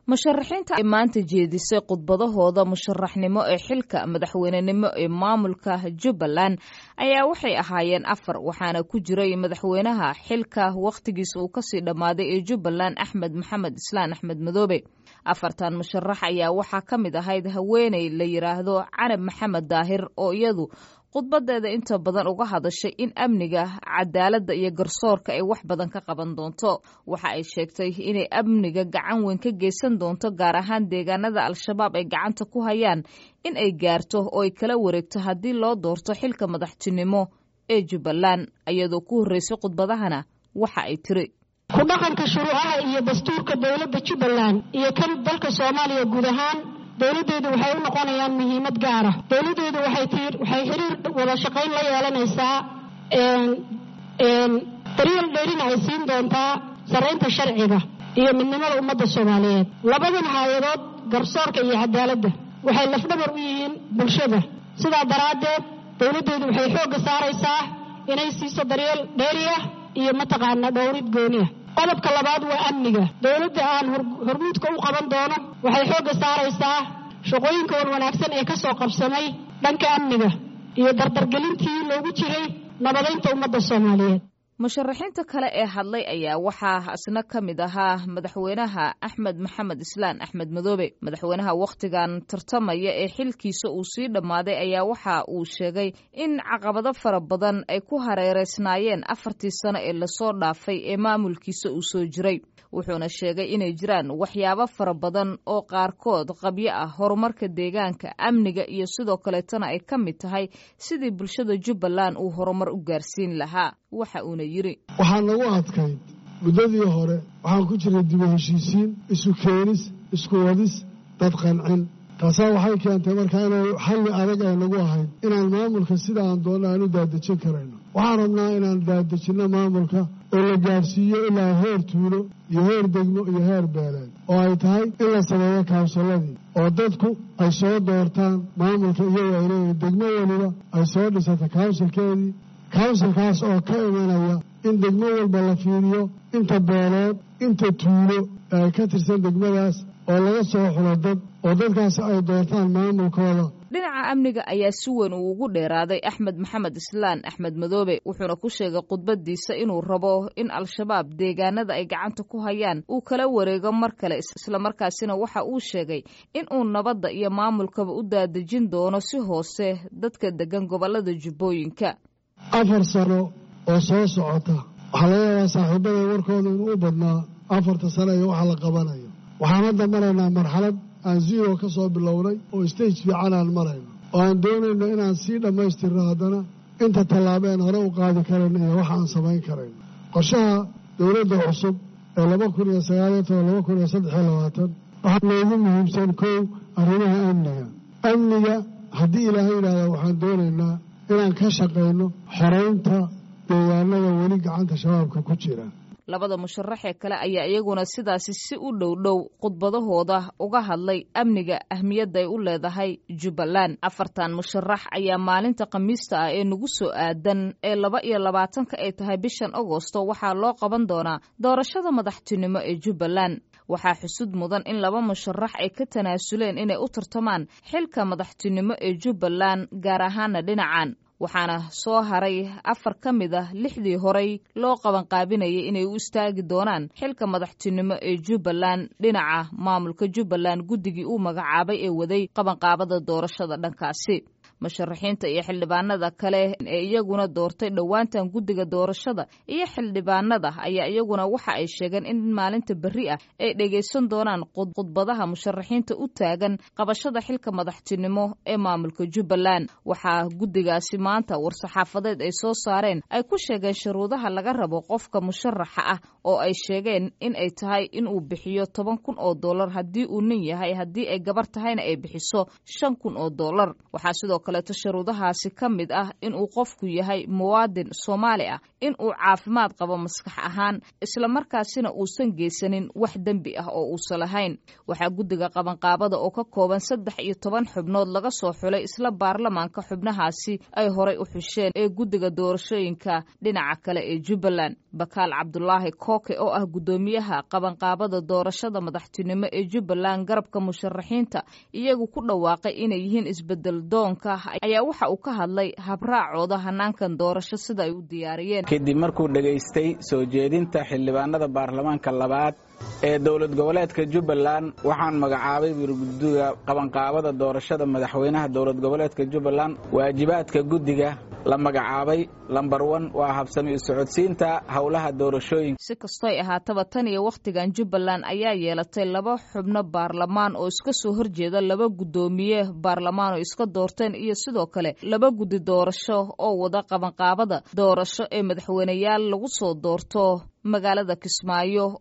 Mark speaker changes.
Speaker 1: musharaxiinta ay maanta jeedisay khudbadahooda musharaxnimo ee xilka madaxweynenimo ee maamulka jubbaland ayaa waxay ahaayeen afar waxaana ku jiray madaxweynaha xilka wakhtigiisa uu kasii dhammaaday ee jubbaland axmed maxamed islaan axmed madoobe afartan musharax ayaa waxaa ka mid ahayd haweeney la yidhaahdo canab maxamed daahir oo iyadu khudbadeeda inta badan uga hadashay in amniga cadaaladda iyo garsoorka ay wax badan ka qaban doonto waxa ay sheegtay inay amniga gacan weyn ka geysan doonto gaar ahaan deegaanada al-shabaab ay gacanta ku hayaan in ay gaarto oo ay kala wareegto haddii loo doorto xilka madaxtinimo ee jubbaland iyadoo ku horreysay khudbadahana waxa ay tiri
Speaker 2: ku dhaqanka shuruucaha iyo dastuurka dowladda jubbaland iyo kan dalka soomaaliya guud ahaan dowladdeedu waxay u noqonayaan muhiimad gaara dowladdeedu waxay xiriir wada shaqayn la yeelanaysaa daryeel dheerina ay siin doontaa sarraynta sharciga iyo midnimada ummadda soomaaliyeed labadan haayadood garsoorka iyo cadaaladda waxay lafdhabar u yihiin bulshada sidaa daraaddeed dowladdeedu waxay xoogga saaraysaa inay siiso daryeel dheeriah iyo mataqaana dhowrid gooniah qodobka labaad waa amniga dowladda aan hormuudka u qaban doono waxay xoogga saaraysaa shaqooyinka wan wanaagsan ee ka soo qabsamay dhanka amniga iyo dardargelintii loogu jiray nabadaynta ummadda soomaaliyeed
Speaker 1: musharaxiinta kale ee hadlay ayaa waxaa isna ka mid ahaa madaxweynaha axmed maxamed islaan axmed madoobe madaxweynaha wakhtigan tartamaya ee xilkiisa uu sii dhammaaday ayaa waxa uu sheegay in caqabado fara badan ay ku hareereysnaayeen afartii sano ee lasoo dhaafay ee maamulkiisa uu soo jiray wuxuuna sheegay inay jiraan waxyaabo fara badan oo qaarkood qabyo ah horumarka deegaanka amniga iyo sidoo kaleetana ay ka mid tahay sidii bulshada jubbaland uu horumar u gaarsiin lahaa waxa uuna yidhi
Speaker 3: waxaa nagu adkayd muddadii hore waxaan ku jiray dibu heshiisiin isu keenis isku wadis dad qancin taasaa waxay keentay markaa inay xalli adag ay nagu ahayd inaan maamulka sida aan doonno aan u daadejin karayno waxaan rabnaa inaan daadejinno maamulka oo la gaarsiiyo ilaa heer tuulo iyo heer degmo iyo heer beeleed oo ay tahay in la sameeyo kaawsalladii oo dadku ay soo doortaan maamulka iyagoo ay leeyihin degmo weliba ay soo dhisato kawnsilkeedii kawnsilkaas oo ka imanaya in degmo walba la fiiriyo inta beeleed inta tuulo ee ka tirsan degmadaas oo laga soo xulo dad oo dadkaas ay doortaan maamulkooda
Speaker 1: dhinaca amniga ayaa si weyn uu ugu dheeraaday axmed maxamed islaan axmed madoobe wuxuuna ku sheegay khudbadiisa inuu rabo in al-shabaab deegaanada ay gacanta ku hayaan uu kala wareego mar kale islamarkaasina waxa uu sheegay in uu nabadda iyo maamulkaba u daadejin doono si hoose dadka degan gobollada jubbooyinka
Speaker 3: afar sano oo soo socota waxaa laga yaabaa saaxiibada warkooda inuu u badnaa afarta sano iyo waxa la qabanayo waxaan hadda maraynaa marxalad aan zero ka soo bilownay oo stage fiican aan marayno oo aan doonayno inaan sii dhammaystirno haddana inta tallaabeen hore u qaadi karayno iyo waxa aan samayn karayno qorshaha dowladda cusub ee laba kun iyo sagaaliyo toban laba kun iyo saddexiyo labaatan waxaa noogu muhiimsan kow arrimaha amniga amniga haddii ilaahay yidhaahda waxaan doonaynaa inaan ka shaqayno xoraynta deegaanada weli gacanta shabaabka ku jira
Speaker 1: labada musharaxee kale ayaa iyaguna sidaasi si u dhow dhow khudbadahooda uga hadlay amniga ahmiyadda ay u leedahay jubbaland afartan musharax ayaa maalinta khamiista ah ee nagu soo aadan ee laba iyo labaatanka ay tahay bishan agosto waxaa loo qaban doonaa doorashada madaxtinimo ee jubbaland waxaa xusud mudan in laba musharax ay ka tanaasuleen inay u tartamaan xilka madaxtinimo ee jubbaland gaar ahaana dhinacan waxaana soo haray afar ka mid ah lixdii horey loo qabanqaabinayay inay u istaagi doonaan xilka madaxtinimo ee jubbaland dhinaca maamulka jubbaland guddigii uu magacaabay ee waday qabanqaabada doorashada dhankaasi musharaxiinta iyo xildhibaanada kale ee iyaguna doortay dhowaantan guddiga doorashada iyo xildhibaanada ayaa iyaguna waxa ay sheegeen in maalinta berri ah ay dhegaysan doonaan khudbadaha musharaxiinta u taagan qabashada xilka madaxtinimo ee maamulka jubbaland waxaa guddigaasi maanta war-saxaafadeed ay soo saareen ay ku sheegeen shuruudaha laga rabo qofka musharaxa ah oo ay sheegeen in ay tahay inuu bixiyo toban kun oo dollar haddii uu nin yahay haddii ay gabar tahayna ay bixiso shan kun oo dollar waxaa sidoo kaleeto sharuudahaasi ka mid ah inuu qofku yahay muwaadin soomaali ah in uu caafimaad qabo maskax ahaan islamarkaasina uusan geysanin wax dembi ah oo uusan lahayn waxaa guddiga qabanqaabada oo ka kooban saddex iyo toban xubnood laga soo xulay isla baarlamaanka xubnahaasi ay horay u xusheen ee guddiga doorashooyinka dhinaca kale ee jubbaland bakaal cabdulaahi kooke oo ah guddoomiyaha qabanqaabada doorashada madaxtinimo ee jubbaland garabka musharaxiinta iyagu ku dhawaaqay inay yihiin isbedel doonka ayaa waxa uu ka hadlay habraacooda hanaankan doorasho sida ay u diyaariyeen
Speaker 4: kadib markuu dhegaystay soo jeedinta xildhibaanada baarlamaanka labaad ee dowlad goboleedka jubbaland waxaan magacaabay wirguddiga qabanqaabada doorashada madaxweynaha dowlad goboleedka jubbaland waajibaadka guddiga la magacaabay lambar wan waa habsami u socodsiinta howlaha doorashooyinka
Speaker 1: si kastoy ahaataba tan iyo wakhtigan jubbaland ayaa yeelatay laba xubno baarlamaan oo iska soo horjeeda laba guddoomiye baarlamaan oo iska doorteen iyo sidoo kale laba guddi doorasho oo wada qabanqaabada doorasho ee madaxweyneyaal lagu soo doorto magaalada kismaayo